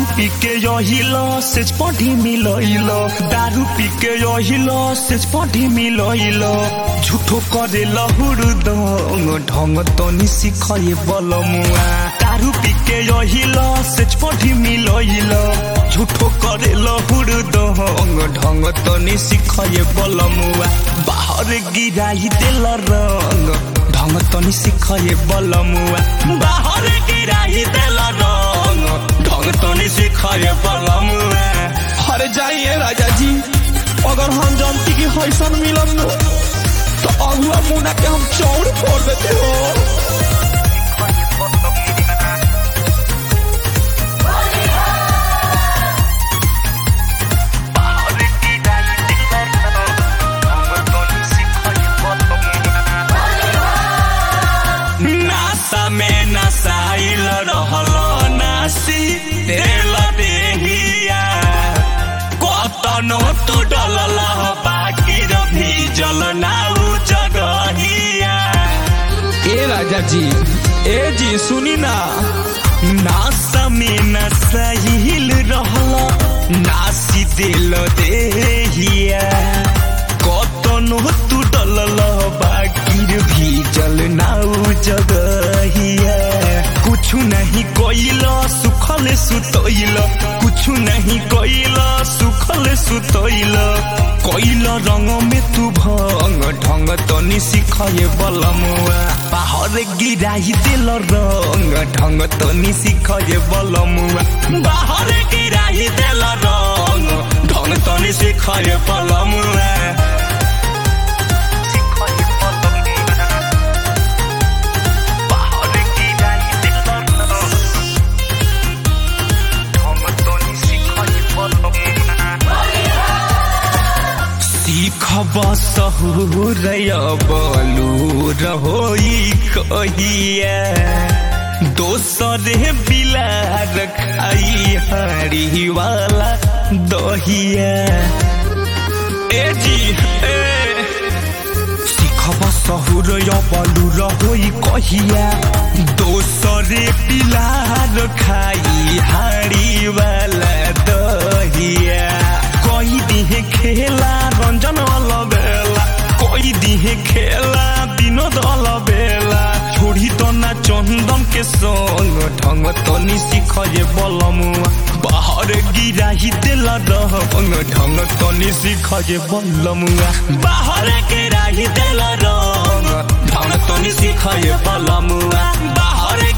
पी के यहिल सेज पढ़ी मिलइल दारू पी के यहिल सेज पढ़ी मिलइल झूठो करे लहुर दंग ढंग तनी सिखए बलमुआ दारू पी के यहिल सेज पढ़ी मिलइल झूठो करे लहुर दंग ढंग तनी सिखए बलमुआ बाहर गिराई देल रंग ढंग तनी सिखए बलमुआ बाहर गिराई देल रंग ढंग तनी सिखए बलमुआ अरे जाइए राजा जी अगर हम जानती कि हैसन मिलन नो तो अगुआ मुना के हम चौड़ फोड़ देते हो नासा में नसाइल रहल नासी तेल देहिया कतनो तू डलल बाकी रभी जल नाउ जगहिया ए राजा जी ए जी सुनी ना नासा में नसाइल रहल नासी दिल देहिया कतनो तू डलल बाकी भी जल नाउ जगहिया कुछ नहीं कोइल सुखल सुतोइल कुछ नहीं कोइल सुखल सुतोइल कोइल रंग में तू भंग ढंग तनी सिखए बलमुआ बाहर गिराई दिल रंग ढंग तनी सिखए बलमुआ बाहर गिराई दिल रंग ढंग तनी सिखए बलमुआ सीखब सहुर बलू रहोई कहिया दोसरे बिलार खाई हरी वाला दहिया ए जी ए सीखब सहुर बलू रहोई कहिया दोसरे बिलार खाई हाड़ी वाला दहिया कोई दिहे खेला रंजन अलबेला कोई दिहे खेला विनोद अलबेला छोड़ी तो ना चंदन के संग ढंग तनी सिखए बलमुआ बाहर गिराही देला रंग ढंग तनी सिखए बलमुआ बाहर गिराही देला रंग ढंग तनी सिखए बलमुआ बाहर